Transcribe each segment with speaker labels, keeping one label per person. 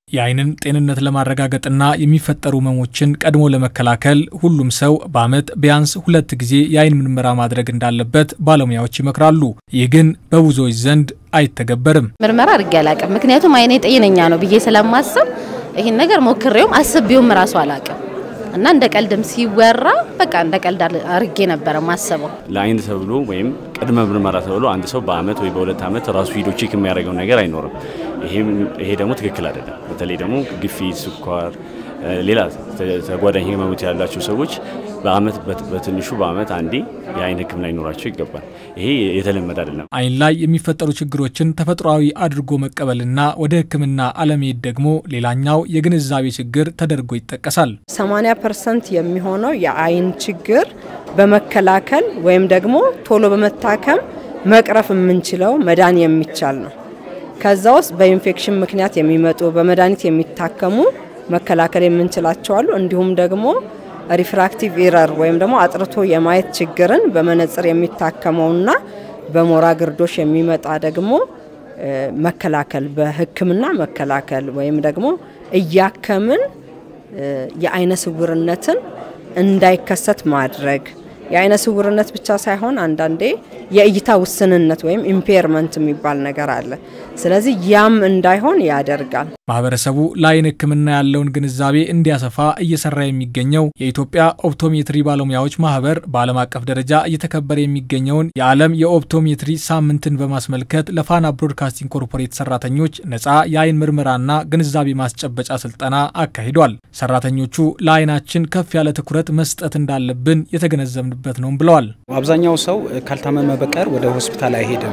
Speaker 1: የዓይንን ጤንነት ለማረጋገጥና የሚፈጠሩ ህመሞችን ቀድሞ ለመከላከል ሁሉም ሰው በዓመት ቢያንስ ሁለት ጊዜ የዓይን ምርመራ ማድረግ እንዳለበት ባለሙያዎች ይመክራሉ። ይህ ግን በብዙዎች ዘንድ አይተገበርም።
Speaker 2: ምርመራ አድርጌ አላቅም። ምክንያቱም ዓይኔ ጤነኛ ነው ብዬ ስለማስብ ይህን ነገር ሞክሬውም አስቤውም ራሱ አላቅም እና እንደ ቀልድም ሲወራ በቃ እንደ ቀልድ አርጌ ነበረ ማሰበው።
Speaker 3: ለዓይን ተብሎ ወይም ቅድመ ምርመራ ተብሎ አንድ ሰው በአመት ወይ በሁለት አመት ራሱ ሂዶ ቼክ የሚያደርገው ነገር አይኖርም። ይሄ ደግሞ ትክክል አይደለም። በተለይ ደግሞ ግፊት፣ ስኳር፣ ሌላ ተጓዳኝ ህመሞች ያላቸው ሰዎች በአመት በትንሹ በአመት አንዴ የዓይን ሕክምና ሊኖራቸው ይገባል። ይሄ የተለመደ አይደለም።
Speaker 1: ዓይን ላይ የሚፈጠሩ ችግሮችን ተፈጥሯዊ አድርጎ መቀበልና ወደ ሕክምና አለመሄድ ደግሞ ሌላኛው የግንዛቤ ችግር ተደርጎ ይጠቀሳል።
Speaker 4: 80 ፐርሰንት የሚሆነው የዓይን ችግር በመከላከል ወይም ደግሞ ቶሎ በመታከም መቅረፍ የምንችለው መዳን የሚቻል ነው። ከዛ ውስጥ በኢንፌክሽን ምክንያት የሚመጡ በመድኃኒት የሚታከሙ መከላከል የምንችላቸው አሉ። እንዲሁም ደግሞ ሪፍራክቲቭ ኢረር ወይም ደግሞ አጥርቶ የማየት ችግርን በመነጽር የሚታከመውና በሞራ ግርዶሽ የሚመጣ ደግሞ መከላከል በህክምና መከላከል ወይም ደግሞ እያከምን የዓይነ ስውርነትን እንዳይከሰት ማድረግ የዓይነ ስውርነት ብቻ ሳይሆን አንዳንዴ የእይታ ውስንነት ወይም ኢምፔርመንት የሚባል ነገር አለ። ስለዚህ ያም እንዳይሆን ያደርጋል።
Speaker 1: ማህበረሰቡ ለዓይን ሕክምና ያለውን ግንዛቤ እንዲያሰፋ እየሰራ የሚገኘው የኢትዮጵያ ኦፕቶሜትሪ ባለሙያዎች ማህበር በዓለም አቀፍ ደረጃ እየተከበረ የሚገኘውን የዓለም የኦፕቶሜትሪ ሳምንትን በማስመልከት ለፋና ብሮድካስቲንግ ኮርፖሬት ሰራተኞች ነፃ የዓይን ምርመራና ግንዛቤ ማስጨበጫ ስልጠና አካሂዷል። ሰራተኞቹ ለዓይናችን ከፍ ያለ ትኩረት መስጠት እንዳለብን የተገነዘብንበት ነው ብለዋል።
Speaker 5: አብዛኛው ሰው ካልታመመ በቀር ወደ ሆስፒታል አይሄድም።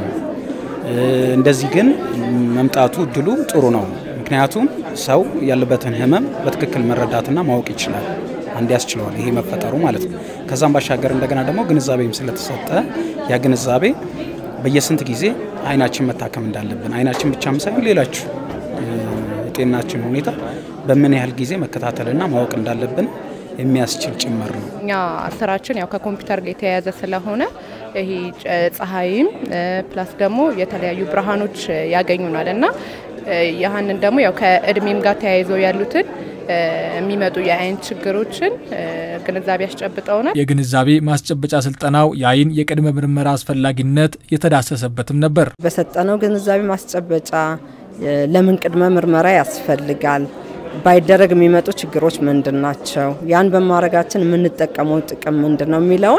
Speaker 5: እንደዚህ ግን መምጣቱ እድሉ ጥሩ ነው። ምክንያቱም ሰው ያለበትን ህመም በትክክል መረዳትና ማወቅ ይችላል። አንድ ያስችለዋል ይሄ መፈጠሩ ማለት ነው። ከዛም ባሻገር እንደገና ደግሞ ግንዛቤም ስለተሰጠ ያ ግንዛቤ በየስንት ጊዜ አይናችን መታከም እንዳለብን አይናችን ብቻም ሳይሆን ሌላችሁ የጤናችን ሁኔታ በምን ያህል ጊዜ መከታተልና ማወቅ እንዳለብን የሚያስችል ጭምር ነው።
Speaker 6: እኛ ስራችን ያው ከኮምፒውተር ጋር የተያያዘ ስለሆነ ይሄ ፀሐይም ፕላስ ደግሞ የተለያዩ ብርሃኖች ያገኙናል እና ያህንን ደግሞ ያው ከእድሜም ጋር ተያይዘው ያሉትን የሚመጡ የዓይን ችግሮችን ግንዛቤ ያስጨብጠውናል።
Speaker 1: የግንዛቤ ማስጨበጫ ስልጠናው የዓይን የቅድመ ምርመራ አስፈላጊነት የተዳሰሰበትም ነበር።
Speaker 4: በሰጠነው ግንዛቤ ማስጨበጫ ለምን ቅድመ ምርመራ ያስፈልጋል ባይደረግ የሚመጡ ችግሮች ምንድን ናቸው? ያን በማድረጋችን የምንጠቀመው ጥቅም ምንድን ነው የሚለውን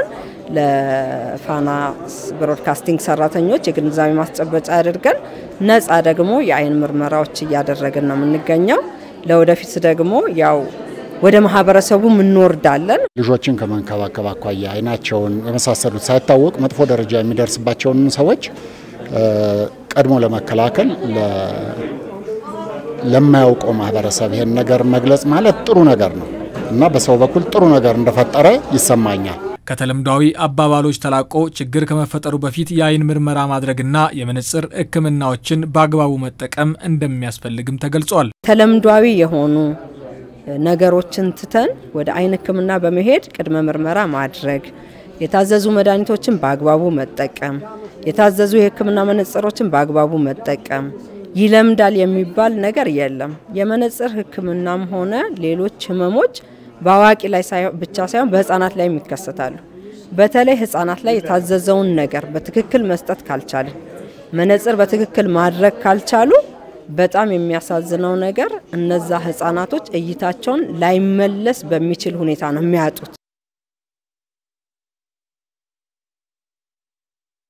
Speaker 4: ለፋና ብሮድካስቲንግ ሰራተኞች የግንዛቤ ማስጨበጫ አድርገን ነፃ ደግሞ የዓይን ምርመራዎች እያደረግን ነው የምንገኘው። ለወደፊት ደግሞ ያው ወደ ማህበረሰቡ እንወርዳለን።
Speaker 7: ልጆችን ከመንከባከብ አኳያ አይናቸውን የመሳሰሉት ሳይታወቅ መጥፎ ደረጃ የሚደርስባቸውን ሰዎች ቀድሞ ለመከላከል ለማያውቀው ማህበረሰብ ይሄን ነገር መግለጽ ማለት ጥሩ ነገር ነው እና በሰው በኩል ጥሩ ነገር እንደፈጠረ ይሰማኛል።
Speaker 1: ከተለምዷዊ አባባሎች ተላቆ ችግር ከመፈጠሩ በፊት የዓይን ምርመራ ማድረግና የመነጽር ሕክምናዎችን በአግባቡ መጠቀም እንደሚያስፈልግም ተገልጿል።
Speaker 4: ተለምዷዊ የሆኑ ነገሮችን ትተን ወደ ዓይን ሕክምና በመሄድ ቅድመ ምርመራ ማድረግ፣ የታዘዙ መድኃኒቶችን በአግባቡ መጠቀም፣ የታዘዙ የሕክምና መነጽሮችን በአግባቡ መጠቀም ይለምዳል የሚባል ነገር የለም። የመነጽር ህክምናም ሆነ ሌሎች ህመሞች በአዋቂ ላይ ብቻ ሳይሆን በህፃናት ላይ ይከሰታሉ። በተለይ ህፃናት ላይ የታዘዘውን ነገር በትክክል መስጠት ካልቻልን፣ መነጽር በትክክል ማድረግ ካልቻሉ በጣም የሚያሳዝነው ነገር እነዛ ህፃናቶች እይታቸውን ላይመለስ በሚችል ሁኔታ ነው የሚያጡት።